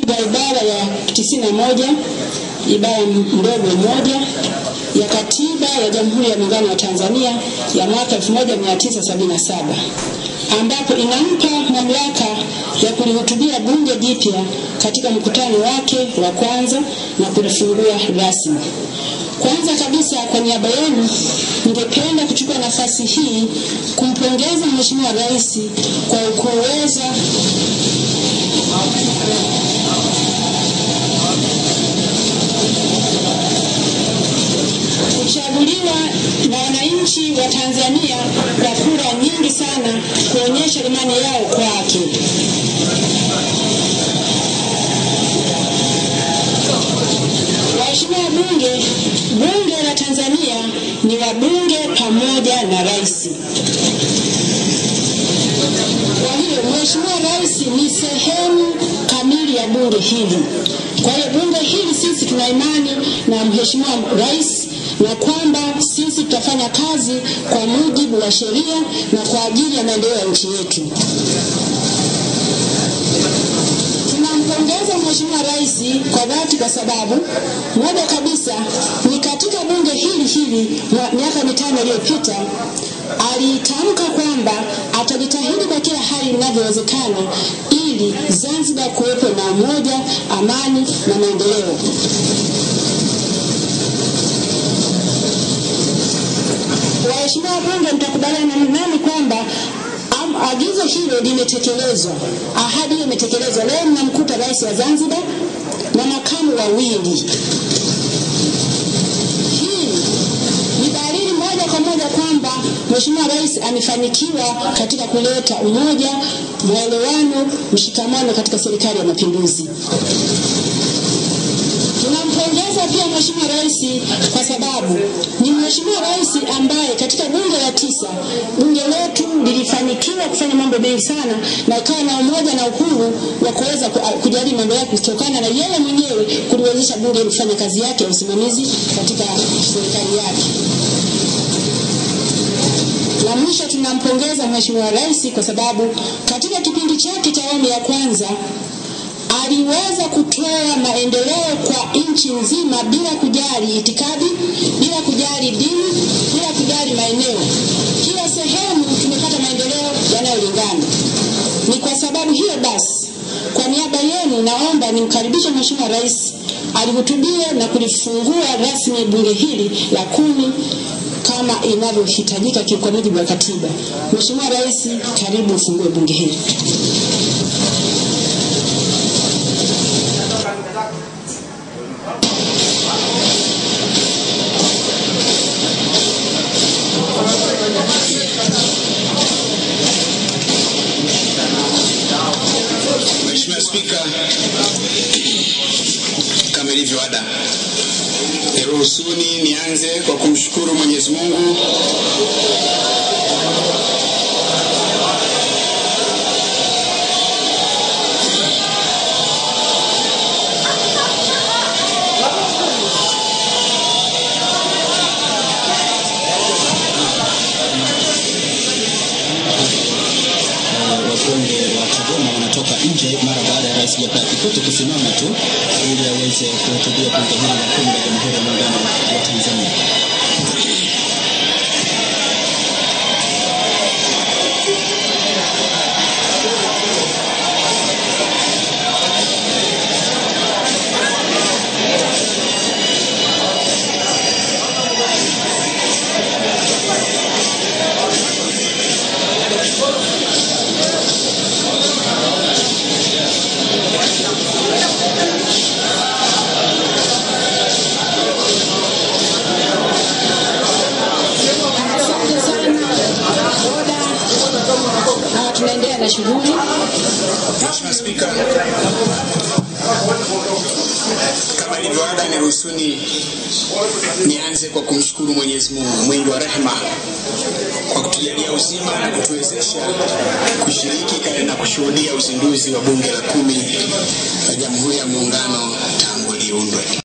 ya ibara ya 91 ibara ndogo moja ya katiba ya Jamhuri ya Muungano wa Tanzania ya mwaka 1977 ambapo inampa mamlaka ya kulihutubia bunge jipya katika mkutano wake wa kwanza na kulifungua rasmi. Kwanza kabisa, kwa niaba yenu, ningependa kuchukua nafasi hii kumpongeza Mheshimiwa Rais kwa kuweza kuchaguliwa na wananchi wa Tanzania kwa kura nyingi sana kuonyesha imani yao kwake. Waheshimiwa bunge, bunge la Tanzania ni wabunge pamoja na rais. Kwa hiyo Mheshimiwa Rais ni sehemu kamili ya bunge hili. Kwa hiyo bunge hili sisi tuna imani na Mheshimiwa Rais na kwamba sisi tutafanya kazi kwa mujibu wa sheria na kwa ajili ya maendeleo ya nchi yetu. Tunampongeza Mheshimiwa Rais kwa dhati kwa sababu moja kabisa ni katika bunge hili hili miaka mitano iliyopita alitamka kwamba atajitahidi kwa kila hali inavyowezekana ili Zanzibar kuwepo na umoja, amani na maendeleo. Waheshimiwa bunge, mtakubaliana nami kwamba agizo hilo limetekelezwa, ahadi hiyo imetekelezwa. Leo mnamkuta rais wa Zanzibar na makamu wawili. Hii ni dalili moja kwa moja kwamba Mheshimiwa Rais amefanikiwa katika kuleta umoja, maelewano, mshikamano katika serikali ya mapinduzi. Tunampongeza pia Mheshimiwa Rais kwa sababu ni Mheshimiwa Rais ambaye katika bunge la tisa bunge letu lilifanikiwa kufanya mambo mengi sana na ikawa na umoja na uhuru wa kuweza kujadili mambo yake kutokana na yeye mwenyewe kuliwezesha bunge kufanya kazi yake ya usimamizi katika serikali yake. La mwisho tunampongeza Mheshimiwa Rais kwa sababu katika kipindi chake cha awamu ya kwanza aliweza kutoa maendeleo kwa nchi nzima bila kujali itikadi, bila kujali dini, bila kujali maeneo. Kila sehemu tumepata maendeleo yanayolingana. Ni kwa sababu hiyo basi, kwa niaba yenu naomba nimkaribishe Mheshimiwa Rais alihutubia na kulifungua rasmi bunge hili la kumi kama inavyohitajika kwa mujibu wa katiba. Mheshimiwa Rais, karibu ufungue bunge hili. Mheshimiwa Spika, kama ilivyo ada, niruhusuni nianze kwa kumshukuru Mwenyezi Mungu wabunge wa Chadema wanatoka nje mara baada ya Rais Jakaya Kikwete kusimama tu ili aweze kuhutubia bunge hili la kumi la Jamhuri ya Muungano wa Tanzania. Asante sana boda. Ah, tunaendelea na shughuli. Mheshimiwa Spika, kama ilivyo ada, niruhusuni nianze kwa kumshukuru Mwenyezi Mungu mwingi wa rehema kwa kutujalia uzima na kutuwezesha kushiriki na kushuhudia uzinduzi wa Bunge la kumi la Jamhuri ya Muungano tangu liundwe.